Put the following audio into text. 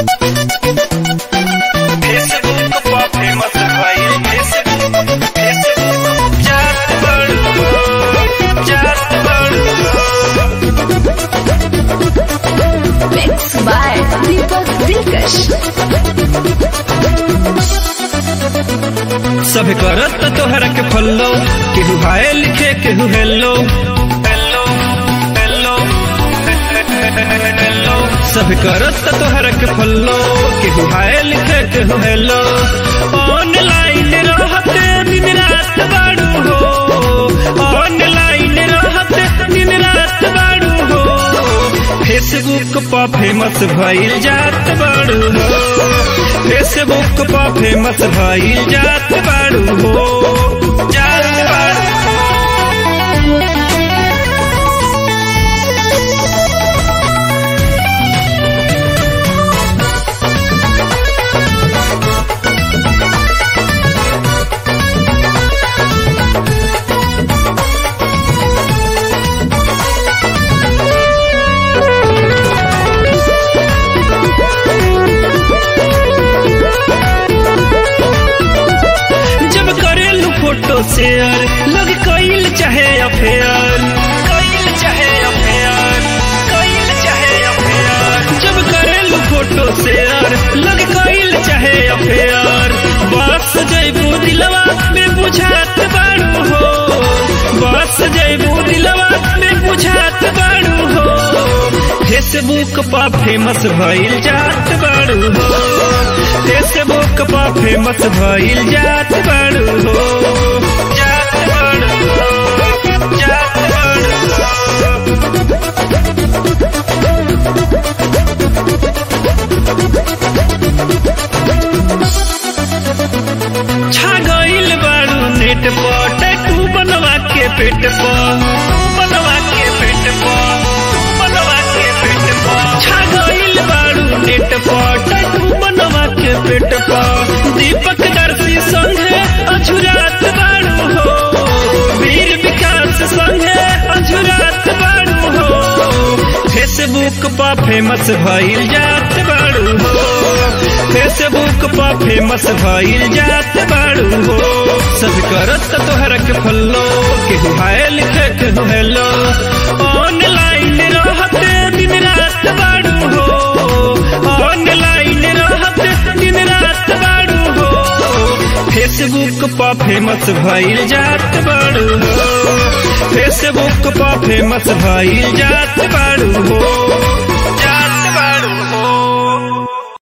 Facebook पर famous भइल Facebook Facebook जात बड़ू जात बड़ू Mixed by Deepak Dilkash. सब करत तोहरा के फॉलो केहू हाय लिखे केहू हेलो हेलो हेलो हेलो सब करत तोहरा के फॉलो केहू हाय लिखे केहू हेलो ऑनलाइन रहते दिन रात बाड़ू हो ऑनलाइन रहते दिन रात बाड़ू हो फेसबुक पर फेमस भइल जात बाड़ू हो फेसबुक पर फेमस भइल जात बाड़ू हो जात बाड़ू जब करेलू फोटो शेयर लोग कईल चाहे अफेयर कईल चाहे अफेयर कईल चाहे अफेयर जब करेलू फोटो शेयर लोग कईल चाहे अफेयर बस जैबू दिलवा में बुझात बाड़ू हो बस जैबू दिलवा में बुझात बाड़ू हो फेसबुक पर फेमस भइल जात बाड़ू हो फेसबुक पर फेमस भइल जात बाड़ू हो जात बाड़ू हो जात बाड़ू हो छा गईल बाड़ू नेट पर टैटू बनवा के पेट पर बनवा के पेट पर बनवा के पेट पर छा गईल बाड़ू नेट पर टैटू बनवा के पेट पर दीपक दर्शी संगे अझुरात बाड़ू हो वीर विकास संगे अझुरात बाड़ू हो फेसबुक पर फेमस भइल जात बाड़ू हो फेसबुक पर फेमस भइल जात बाड़ू हो सब करत तोहरा के फॉलो केहू हाय लिखे केहू हेलो ऑनलाइन रहते दिन रात बाड़ू हो ऑनलाइन रहते दिन रात बाड़ू हो फेसबुक पर फेमस भइल जात बाड़ू हो फेसबुक पर फेमस भइल जात बाड़ू हो